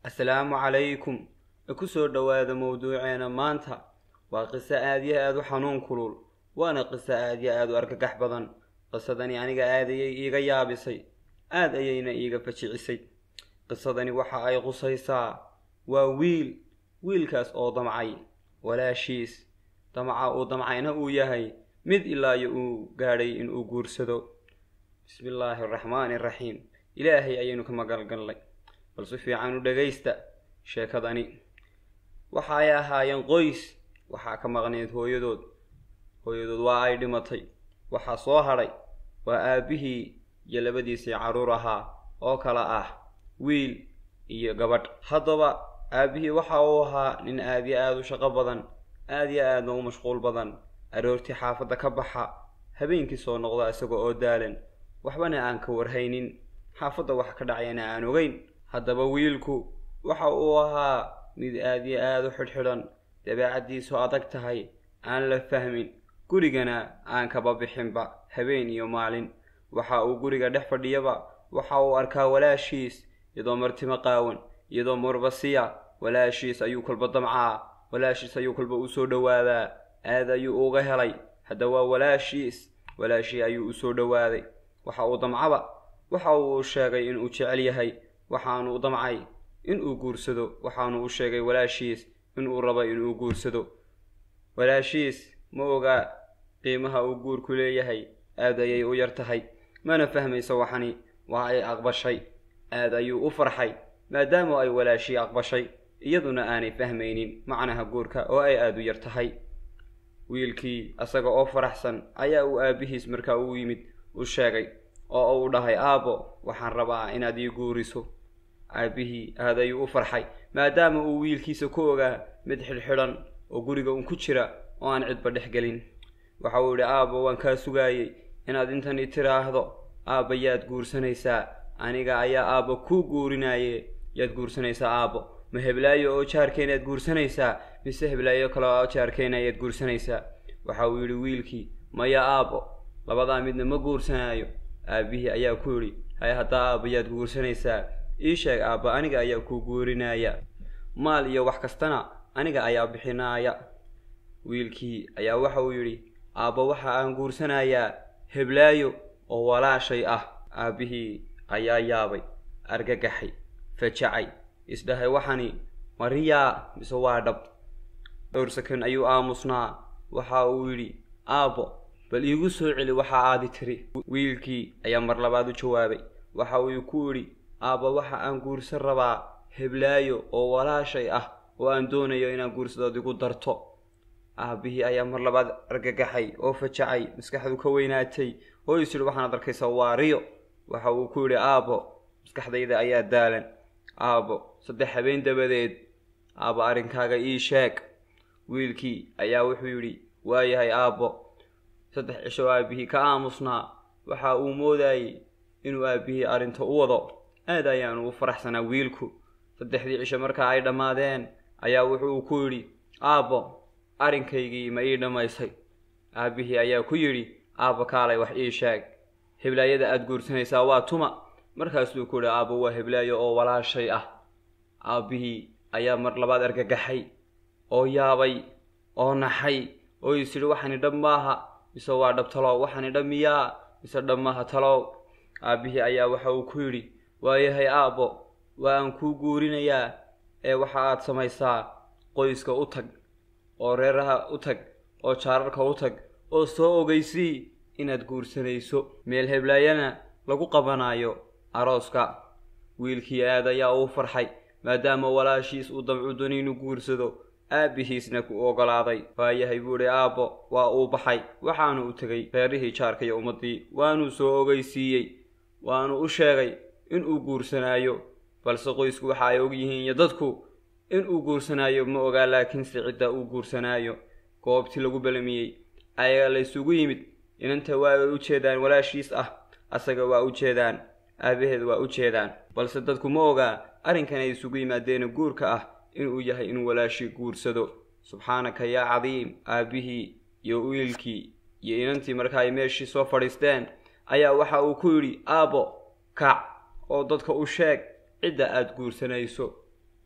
assalaamu calaykum ku soo dhowaada mowduuceena maanta waa qiso aad yo aad u xanuun kulul waana qiso aad yo aad u argagax badan qisadani aniga aad ayay iiga yaabisay aad ayayna iiga fajicisay qisadani waxa ay qusaysaa waa wiil wiilkaas oo damcay walaashiis damca uu damcayna uu yahay mid ilaayo uu gaadhay inuu guursado bismi illaahi araxmaani araxiim ilaahay ayaynu ka magalgallay bal si fiican u dhagaysta sheekadani waxa ay ahaayeen qoys waxaa ka maqneyd hooyadood hooyadood waa ay dhimatay waxaa soo hadhay waa aabbihii iyo labadiisii carruur ahaa oo kale ah wiil iyo gabadh haddaba aabbihii waxa uu ahaa nin aad yo aad u shaqo badan aad yo aadna u mashquul badan aroortii xaafadda ka baxa habeenkii soo noqda isaga oo daalan waxbana aan ka warhaynin xaafadda wax ka dhacayana aan ogeyn haddaba wiilku waxa uu ahaa mid aad yo aad u xidhxidhan dabeecaddiisu adag tahay aan la fahmin gurigana aan kaba bixinba habeen iyo maalin waxa uu guriga dhex fadhiyaba waxa uu arkaa walaashiis iyadoo martimo qaawan iyadoo murbasiya walaashiis ayuu kolba damcaa walaashiis ayuu kolba u soo dhowaadaa aad ayuu uga helay hadda waa walaashiis walaashii ayuu u soo dhowaaday waxa uu damcaba waxa uu sheegay inuu jecel yahay waxaanu damcay inuu guursado waxaanu u sheegay walaashiis inuu rabo inuu guursado walaashiis ma ogaa qiimaha uu guurku leeyahay aad ayay u yar tahay mana fahmayso waxani waa ay aqbashay aad ayuu u farxay maadaama ay walaashii aqbashay iyaduna aanay fahmaynin macnaha guurka oo ay aada u yar tahay wiilkii asaga oo faraxsan ayaa uu aabbihiis markaa u yimid u sheegay oo uu dhahay aabbo waxaan rabaa inaad ii guuriso aabbihii aad ayuu u farxay maadaama uu wiilkiisa ku ogaa mid xidhxidhan oo guriga un ku jira oo aan cidba dhex gelin waxa uu yidhi aabbo waan kaa sugaayey inaad intani tiraahdo aabba yaad guursanaysaa aniga ayaa aabba kuu guurinaaye yaad guursanaysaa aabbo ma heblaayo oo jaarkeena yaad guursanaysaa mise heblaayo kale oo jaarkeena ayaad guursanaysaa waxa uu yidhi wiilkii maya aabbo labadaa midna ma guursanaayo aabbihii ayaa ku yidhi hay haddaa aabba yaad guursanaysaa ii sheeg aabba aniga ayaa kuu guurinaaya maal iyo wax kastana aniga ayaa bixinaaya wiilkii ayaa waxa uu yidhi aabba waxa aan guursanayaa heblaayo oo walaashay ah aabbihii ayaa yaabay argagaxay fajacay isdhahay waxani mariyaa mise waa dhab dhowr sakan ayuu aamusnaa waxa uu yidhi aabbo bal iigu soo celi waxa aadi tiri wiilkii ayaa mar labaad u jawaabay waxa uu ku yidhi aabba waxa aan guursan rabaa heblaayo oo walaashay ah oo aan doonayo inaan guursadood igu darto aabbihii ayaa mar labaad argagaxay oo fajacay maskaxdu ka weynaatay oo is yidhi waxaanaad arkaysaa waa riyo waxa uu ku yidhi aabbo maskaxdayda ayaa daalan aabbo saddex habeen dabadeed aabbo arrinkaaga ii sheeg wiilkii ayaa wuxuu yidhi waayahay aabbo saddex cisho aabbihii ka aamusnaa waxa uu moodayey inuu aabbihii arrinta u wado aad ayaanu u faraxsanaa wiilku saddexdii cisho markaa ay dhammaadeen ayaa wuxuu ku yidhi aabbo arrinkaygii ma ii dhammaysay aabbihii ayaa ku yidhi aabbo kaalay wax ii sheeg heblaayada aada guursanaysaa waa tuma markaasuu ku yidhi aabbo waa heblaayo oo walaashay ah aabbihii ayaa mar labaad argagaxay oo yaabay oo naxay oo is yidhi waxani dhab maaha mise waa dhab talow waxani dhab miyaa mise dhab maaha talow aabbihii ayaa waxa uu ku yidhi waayahay aabbo waa aan kuu guurinayaa ee waxa aad samaysaa qoyska u tag oo reeraha u tag oo jaararka u tag oo soo ogeysii inaad guursanayso meel heblaayana lagu qabanaayo arooska wiilkii aad ayaa uu farxay maadaama walaashiis uu damcu dooni inuu guursado aabbihiisna ku ogolaaday waayahay buu idhi aabbo waa uu baxay waxaanu u tegay reerihii jaarka iyo ummaddii waanuu soo ogeysiiyey waanu u sheegay inuu guursanaayo balse qoysku waxa ay og yihiin iyo dadku inuu guursanaayo ma ogaa laakiinse cidda uu guursanaayo goobtii lagu balamiyey ayaga la ysugu yimid inanta waa ay u jeedaan walaashiis ah asaga waa u jeedaan aabaheed waa u jeedaan balse dadku ma ogaa arrinkan ay isugu yimaadeena guurka ah inuu yahay inuu walaashii guursado subxaanaka yaa cadiim aabbihii iyo wiilkii iyo inantii marka ay meeshii soo fadhiisteen ayaa waxa uu ku yidhi aabbo kac oo dadka u sheeg cidda aada guursanayso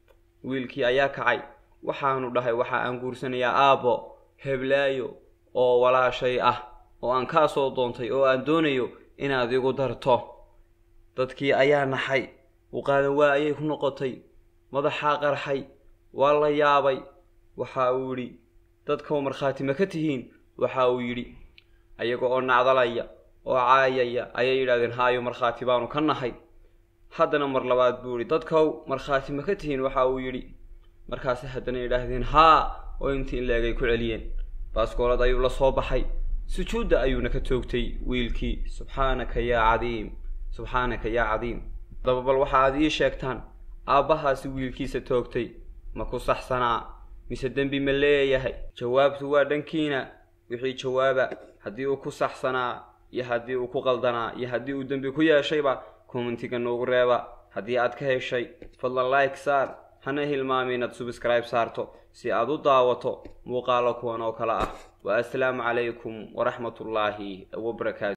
wiilkii ayaa kacay waxaanu dhahay waxa aan guursanayaa aabbo heblaayo oo walaashay ah oo aan kaa soo doontay oo aan doonayo inaad igu darto dadkii ayaa naxay u qaadan waa ayay ku noqotay madaxaa qarxay waa la yaabay waxa uu yidhi dadkau markhaati ma ka tihiin waxa uu yidhi ayaga oo nacdalaya oo caayaya ayay yidhahdeen haayo markhaati baanu ka nahay haddana mar labaad buu yidhi dadkow markhaati ma ka tihiin waxa uu yidhi markaasi haddana yidhaahdeen haa oo intii in leegay ku celiyeen baaskoolad ayuu la soo baxay sujuudda ayuuna ka toogtay wiilkii subxaanaka yaa cadiim subxaanaka yaa cadiim haddaba bal waxa aad ii sheegtaan aabbahaasi wiilkiisa toogtay ma ku saxsanaa mise dembi ma leeyahay jawaabtu waa dhankiina wixii jawaaba haddii uu ku saxsanaa iyo haddii uu ku qaldanaa iyo haddii uu dembi ku yeeshayba commentiga noogu reeba haddii aad ka heshay fadlan like saar hana hilmaami inaad subscribe saarto si aad u daawato muuqaalo kuwan oo kale ah wa assalaamu calaykum waraxmatullaahi wabarakaatu